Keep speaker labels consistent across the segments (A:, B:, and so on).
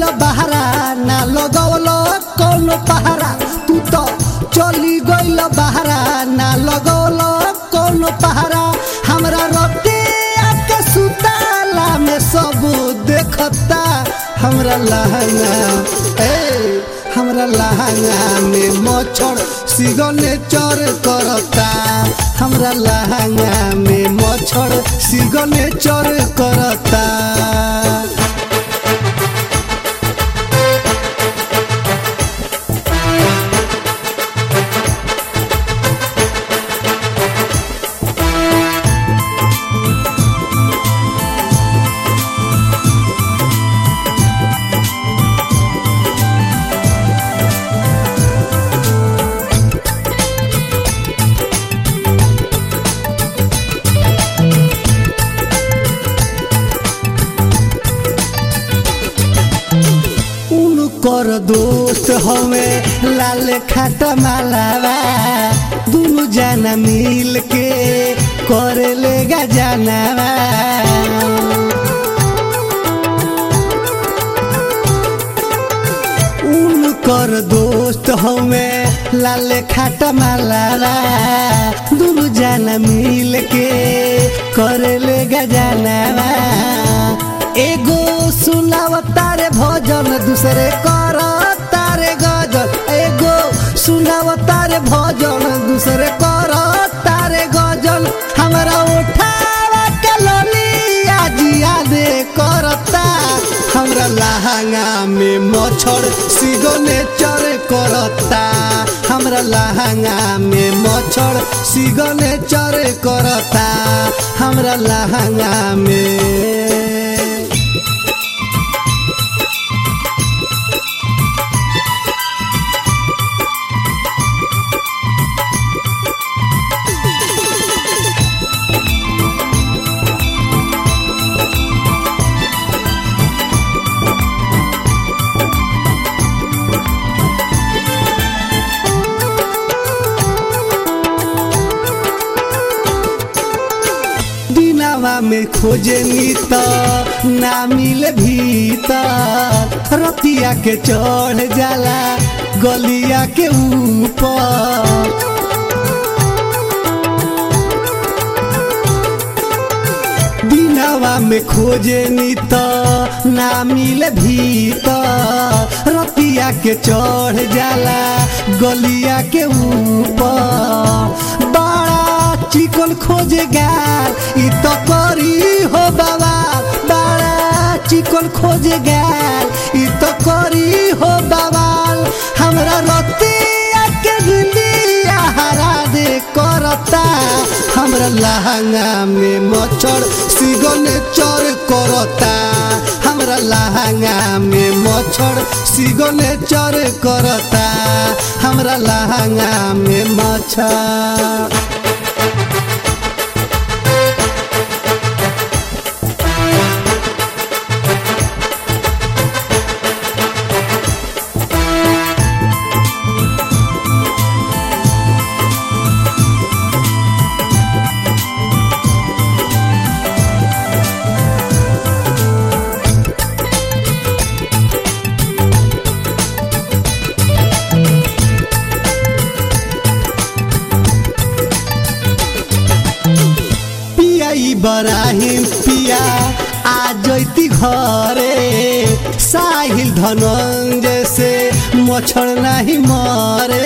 A: गइल बहरा ना लगौल कौनो पहरा तू तो चली गइल बहरा ना लगौल कौनो पहरा हमरा रते आके सुताला में सब देखता हमरा लहंगा ए हमरा लहंगा में मच्छर सिगने चर करता हमरा लहंगा में मच्छर सिगने चर करता उनकर दोस्त हवे लाल खाता मालावा दुनु जाना मिल के करे लेगा जानावा उनकर दोस्त हवे लाल खाता मालावा दुनु जाना मिल के करे लेगा जानावा एगो सुनाव तारे भजन दूसरे कर तारे गजल एगो सुनाव तारे भजन दूसरे कर तारे गजल हमरा उठावा के ललिया जिया दे करता हमरा लहंगा में मच्छर सिगने चर करता हमरा लहंगा में मच्छर सिगने चर करता हमरा लहंगा में दिनावा में खोजनी त ना मिले भीतर रतिया के चढ़ जाला गलिया के ऊपर दिनावा में खोजनी त ना मिले भीतर रतिया के चढ़ जाला गलिया के ऊपर बड़ा चिकन खोजे गाल इ तो करी हो बवाल बड़ा चिकन खोजे गाल इ तो करी हो बवाल हमरा रतिया के गिलिया हरा दे करता हमरा लहंगा में मच्छर सिगने चर करता हमरा लहंगा में मच्छर सिगने चर करता हमरा लहंगा में मच्छर पिया बराहिम पिया आ जैती घरे साहिल धनंजय से मच्छर नहीं मरे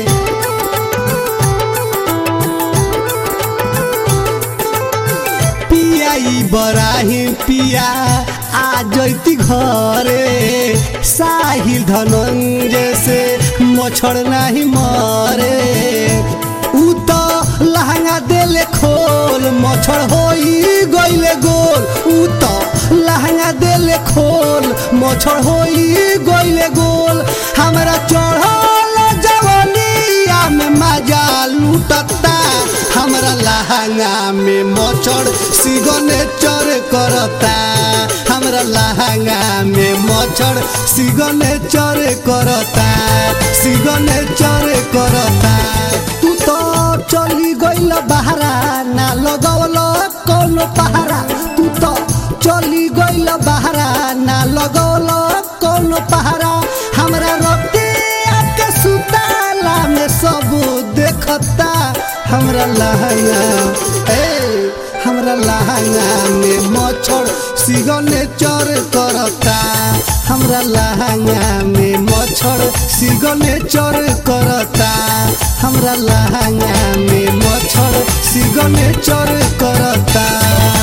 A: पिया बराहिम पिया आ जैती घरे साहिल धनंजय से मच्छर नहीं मरे उ तो लहंगा देले खोल मच्छर होई गइले गोल उ तो लहंगा देले खोल मच्छर होई गइले गोल हमरा चढ़ल जवनिया में मजा लूटता हमरा लहंगा में मच्छर सिगने चर करता हमरा लहंगा में मच्छर सिगने चर करता सिगने चर करता तू तो चली गइल बहरा ना लगवल कौनो पहरा तू तो चली गइल बहरा ना लगवल कौनो पहरा हमरा रोते आपके सुताला में सब देखता हमरा लहंगा ए हमरा लहंगा में मच्छर सिगने चर करता हमरा लहंगा में मच्छर सिगने चर करता हमरा लहंगा में मच्छर सिगने चर करता